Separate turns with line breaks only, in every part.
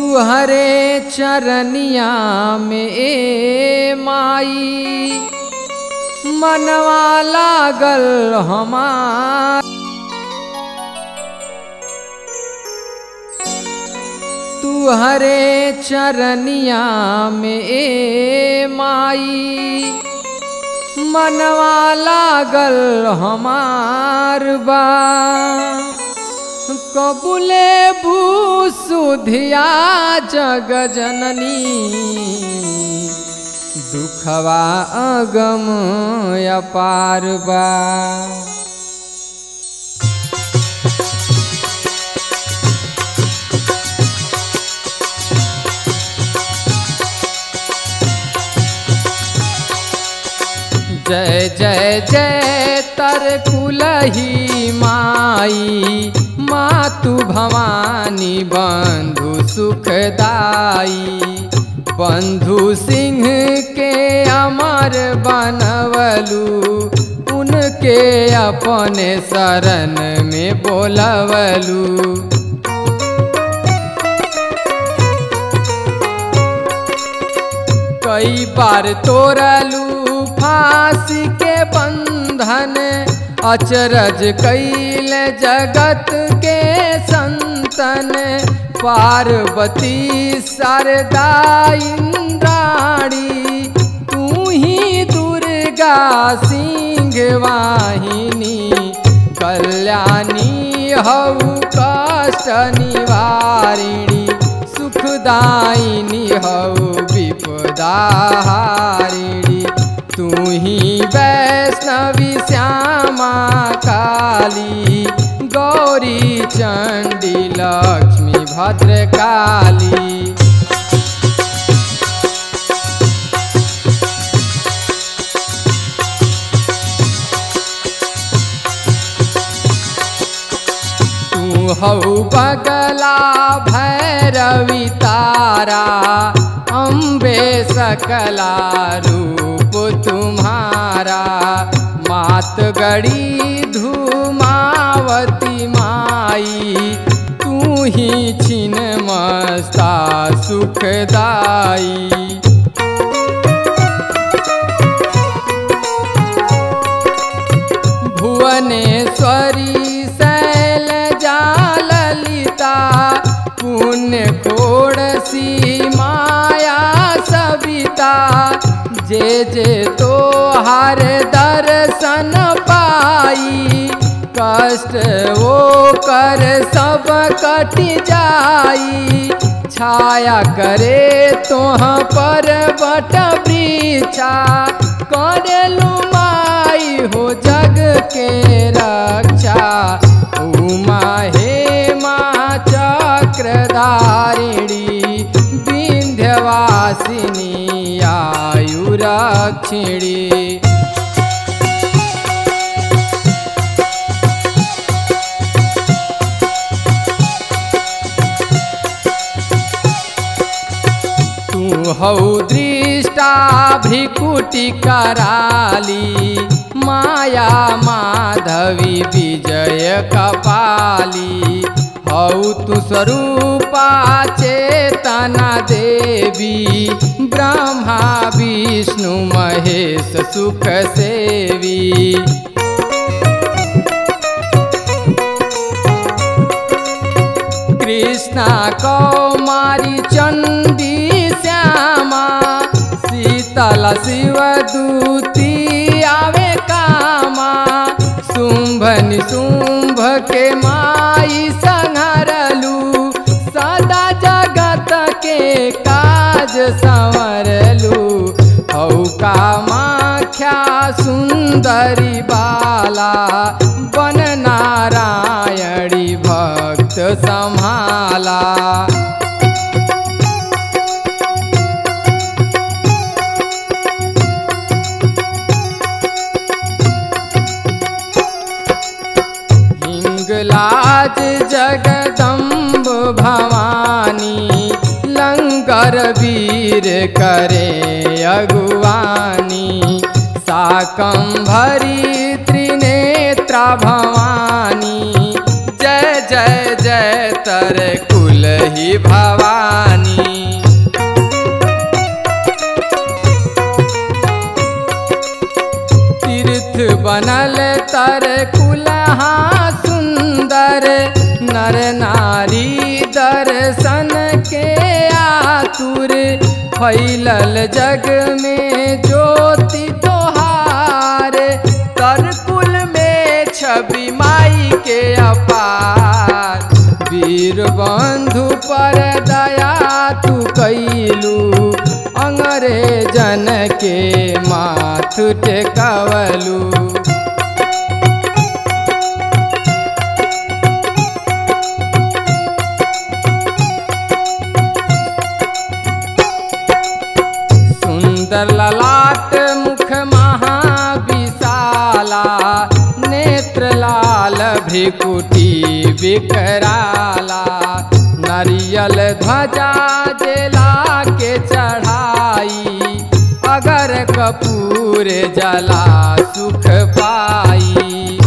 हरे चरनिया में ए माई मनवा लागल हमार तू हरे चरनिया में ए माई मनवा लागल हमार बा कबुले भूसुधिया जग जननी दुखवा अगम अपार बा जय जय जय तर कुलही माई मातु भवानी बंधु सुखदाई बंधु सिंह के अमर बनवलू उनके अपने शरण में बोलवलू कई बार तोड़लू फांसी के बंधन अचरज कैल जगत के संतन पार्वती शारदा इंद्राणी तू ही दुर्गा सिंह वाहिनी कल्याणी हऊ कष्ट निवारिणी सुखदायिनी हऊ विपदा हारिणी तू ही वैष्णवी श्यामा काली गौरी चंडी लक्ष्मी भद्रकाली तू हऊ बगला भैरवी तारा अम्बे सकला रूप तुम्हारा मात गड़ी धूमावती माई तू ही छिन मस्ता सुखदाई भुवनेश्वरी शैल जाललिता पुण्य खोड़सी माया सविता जे जे तो हर दर्शन पाई कष्ट वो कर सब कट जाई छाया करे तोह पर बट वृक्षा करेलू माई हो जग के रक्षा उमा हे माँ चक्रधारिणी विंध्यवासिनी आयुरक्षिणी तू हऊ दृष्टा भ्रिकुटी कराली माया माधवी विजय कपाली हऊ तू स्वरूपा चेतना देवी ब्रह्मा विष्णु महेश सुख सेवी कृष्णा कौमारी चंडी श्यामा शीतल शिव दूती आवे कामा शुंभ निशुंभ के माई संहरलू सदा जगत के काज संवरलू हऊ कामाख्या सुंदरी बाला बन नारायणी भक्त संभाला हिंगलाज जगदम्ब भवानी लंगर वीर करे अगुवानी शाकंभरी त्रिनेत्रा भवानी जय जय जय तर कुल कुलही भवानी तीर्थ बनल तर कुलहा सुंदर नर नारी दर्शन के आतुर फैलल जग में ज्योति तोहार तर कुल में छवि माई के अपार वीर बंधु पर दया तू कैलू अंग्रेजन के माथ टेकवलू सुंदर ललाट मुख महाविशाला नेत्र लाल भ्रिकुटी विकराला नरियल ध्वजा जेला के चढ़ाई अगर कपूर जला सुख पाई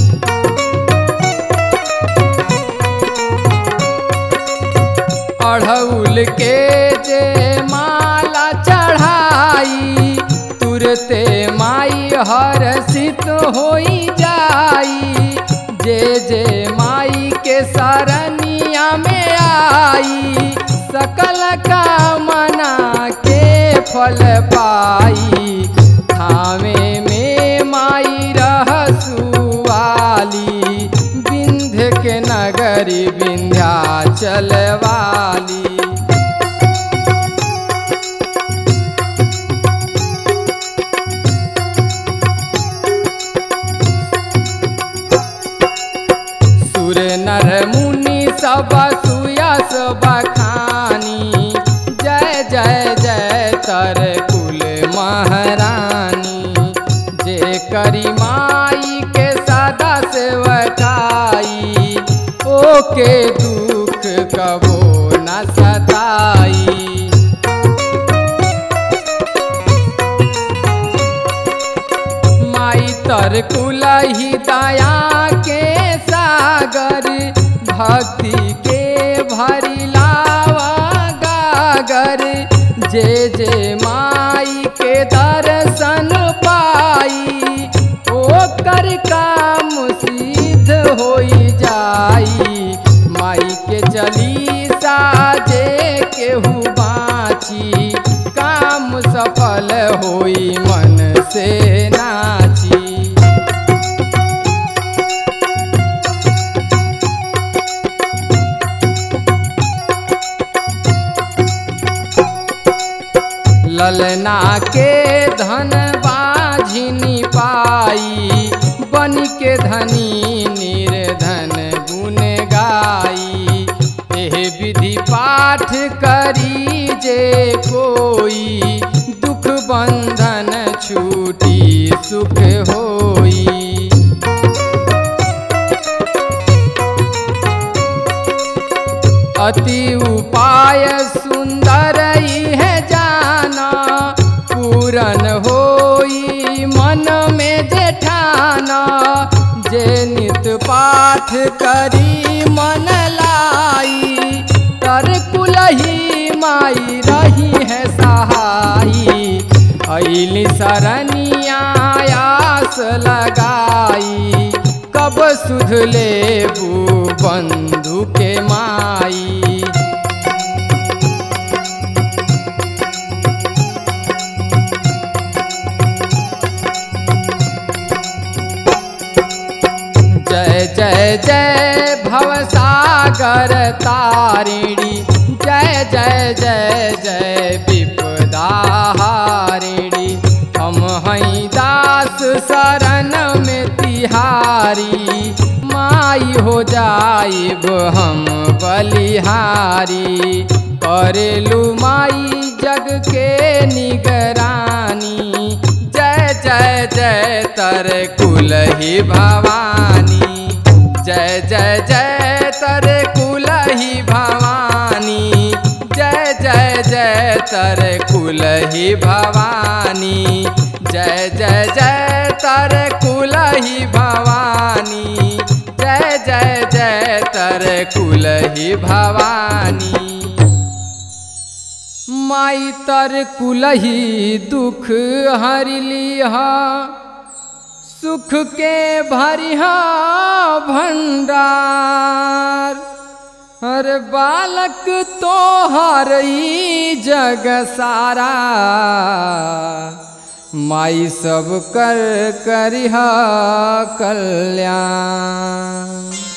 अढ़ौल के जे माला चढ़ाई तुरते माई हर्षित होई जाई जे जे माई के सरनिया में आई सकल कामना के फल पाई थावे में माई रहसुआली विंध्य के नगरी विंध्याचल वाली सुर नर मुनि सब सुयस बखानी जय जय जय तर कुल महारानी जे करी माई के सदा सेवकाई ओके दुख कबो न सताई माई तर कुलही दया के सागर भक्ति के भरी लावा गागर जे जे माई के दर्शन पाई ओकर काम सिद्ध होई जाई माई के चली साजे केहू बाची काम सफल होई मन से नाची ललना के धन बाझिनी पाई बन के धनी निर्धन गुण गाई एह विधि पाठ करी जे कोई दुख बंधन छूटी सुख होई अति उपाय सुंदर है जाना पूरन होई मन में जेठाना जे नित पाठ करी मन लाई तर कुलही माई रही है सहाई ऐली सरनिया आस लगाई कब सुध लेबू बंधु के माई जय जय जय भवसागर तारिणी जय जय जय जय विपदा हारिणी हम हई दास शरण में तिहारी माई हो जाइब हम बलिहारी करेलू माई जग के निगरानी जय जय जय तर कुलही भवानी जय जय जय तर कुलही भवानी जय जय जय तर कुलही भवानी जय जय जय तर कुलही भवानी जय जय जय तर कुलही भवानी माई तर कुलही दुख हरिलिह सुख के भरिहा भंडार हर बालक तो हरई जग सारा माई सब कर करिहा कल्याण